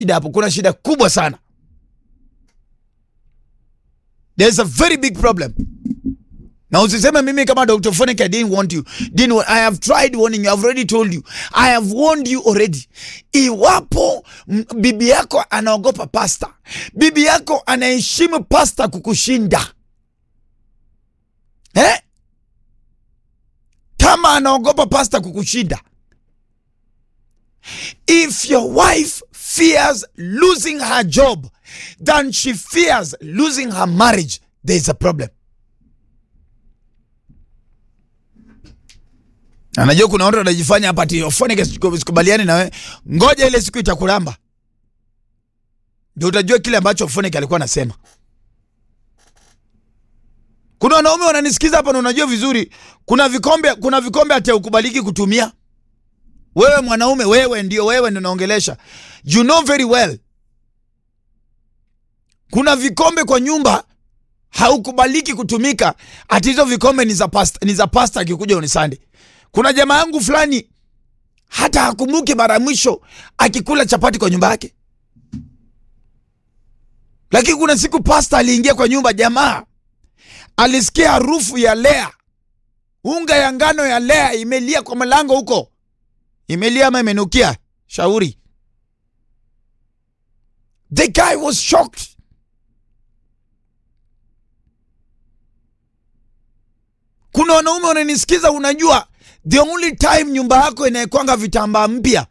shida hapo, kuna shida kubwa sana. There's a very big problem. Na usiseme mimi kama Dr. Phonic I didn't want you. Didn't want, I have tried warning you. I've already told you. I have warned you already. Iwapo m- bibi yako anaogopa pasta, bibi yako anaheshimu pasta kukushinda eh? Kama anaogopa pasta kukushinda, if your wife fears losing her job than she fears losing her marriage, there is a problem. Anajua kuna watu wanajifanya hapa ati Phonic sikubaliani na wewe. Ngoja ile siku itakuramba. Ndio utajua kile ambacho Phonic alikuwa anasema. Kuna wanaume wananisikiza hapa na unajua vizuri kuna vikombe kuna vikombe hata ukubaliki kutumia. Wewe mwanaume wewe ndio wewe ndio naongelesha. You know very well. Kuna vikombe kwa nyumba haukubaliki kutumika. Ati hizo vikombe ni za pasta, ni za pasta akikuja unisande. Kuna jamaa yangu fulani hata hakumbuki mara ya mwisho akikula chapati kwa nyumba yake, lakini kuna siku pasta aliingia kwa nyumba, jamaa alisikia harufu ya lea, unga ya ngano ya lea imelia kwa mlango huko, imelia ama imenukia, shauri. The guy was shocked. Kuna wanaume wananisikiza, unajua the only time nyumba yako inaekwanga vitambaa mpya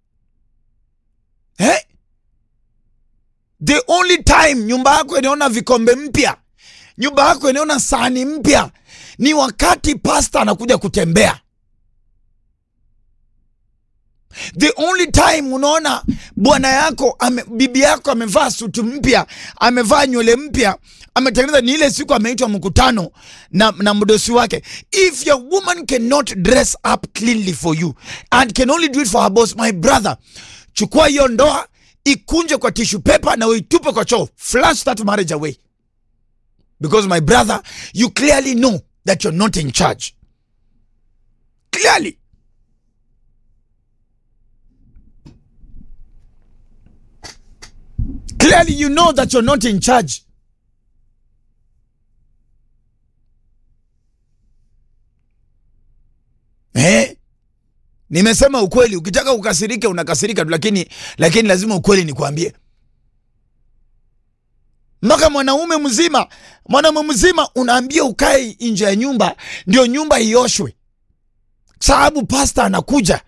eh? The only time nyumba yako inaona vikombe mpya, nyumba yako inaona sahani mpya ni wakati pasta anakuja kutembea. The only time unaona bwana yako ame, bibi yako amevaa suti mpya, amevaa nywele mpya, ametengeneza ni ile siku ameitwa mkutano na, na mdosi wake. If your woman cannot dress up cleanly for you and can only do it for her boss, my brother, chukua hiyo ndoa ikunje kwa tissue paper na uitupe kwa choo, flush that marriage away because my brother, you clearly know that you're not in charge clearly. Clearly, you know that you're not in charge. Eh? Nimesema ukweli, ukitaka ukasirike unakasirika tu, lakini lakini lazima ukweli nikwambie. Mpaka mwanaume mzima, mwanaume mzima unaambia ukae nje ya nyumba ndio nyumba ioshwe, sababu pasta anakuja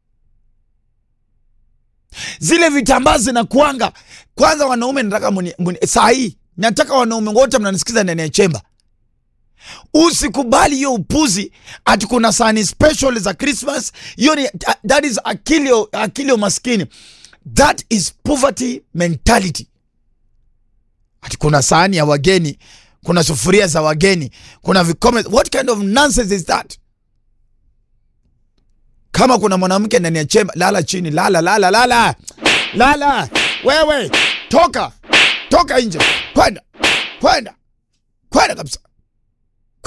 zile vitambaa zinakuanga kwanza. Wanaume nataka muni, muni, saa hii nataka wanaume wote mnanisikiza ndani ya chemba, usikubali hiyo upuzi ati kuna sahani special za Christmas. Hiyo ni that is akilio, akilio maskini, that is poverty mentality. Ati kuna sahani ya wageni, kuna sufuria za wageni, kuna vikombe. What kind of nonsense is that? Kama kuna mwanamke ndani ya chemba, lala chini, lala lala lala lala. Wewe toka toka nje, kwenda kwenda kwenda kabisa.